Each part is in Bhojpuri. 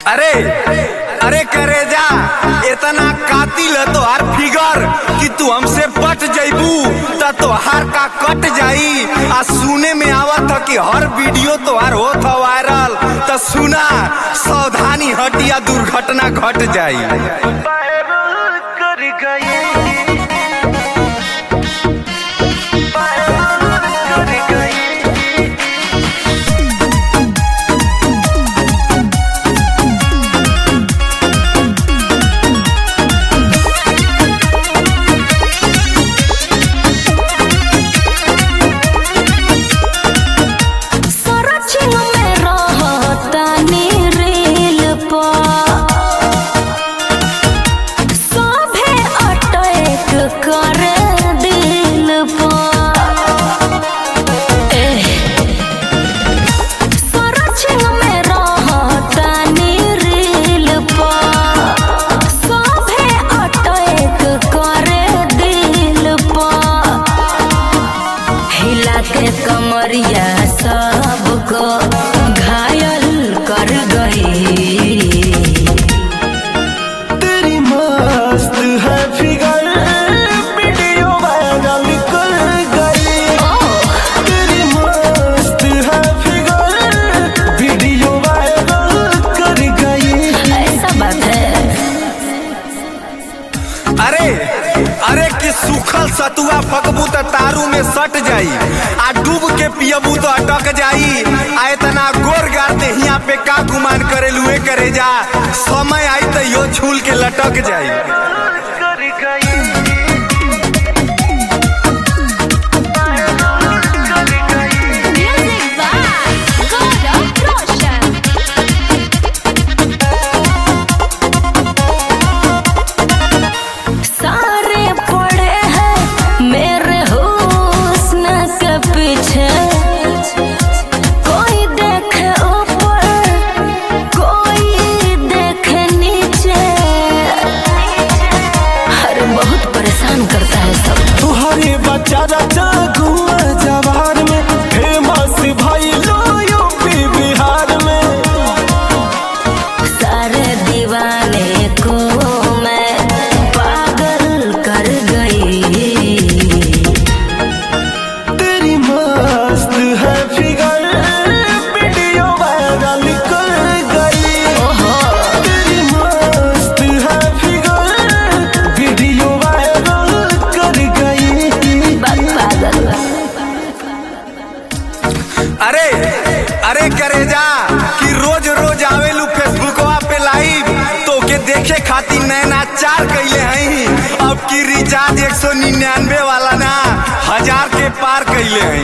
अरे अरे करेजा इतना कातिल है तोहार फिगर कि तू हमसे पट जइबू त तोहार का कट जाई आ सुने में आवत ह कि हर वीडियो तोहार होत ह वायरल त सुना सावधानी हटिया दुर्घटना घट जाई सरचिंग में रहतानी रेल पर सभे अटैक करे दिल पर एह, सरचिंग में रहतानी रेल पर सभे अटैक करे दिल पर हिला के कमरिया सबको घायल कर गई तेरी मस्त है फिगर वीडियो वायरल कर गई तेरी मस्त है फिगर वीडियो वायरल कर गई ऐसा बात है अरे अरे कि सूखल सतुआ फकबू त तारू में सट जाई आ डूब के पियबू तो अटक जाई आ इतना गोर गार देहिया पे का गुमान करेलू ए करे जा समय आई त यो छूल के लटक जाई म्यूजिक बाय गौरव रोशन सारे पड़े हैं मेरे हुस्न के पीछे कोई देखे ऊपर कोई देखे नीचे अरे बहुत परेशान करता है सब तुम्हारे बच्चा रचा गुआ जवार में फेमस भाई लो यूपी बिहार में सारे दीवाने को मैं पागल कर गई तेरी मस्त है फिगर वीडियो वायरल कर गई तेरी मस्त है फिगर वीडियो वायरल कर गई बात पागल अरे अरे करे जा कि रोज रोज आवेलू फेसबुकवा पे लाइव तो के देखे खातिर नैना चार कैले हई अब की रिचार्ज एक सौ निन्यानवे वाला ना हजार के पार कैले हई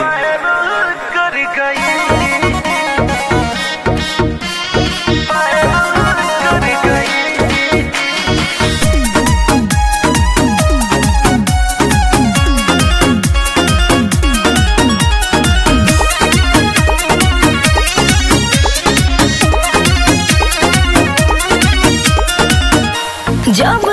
जब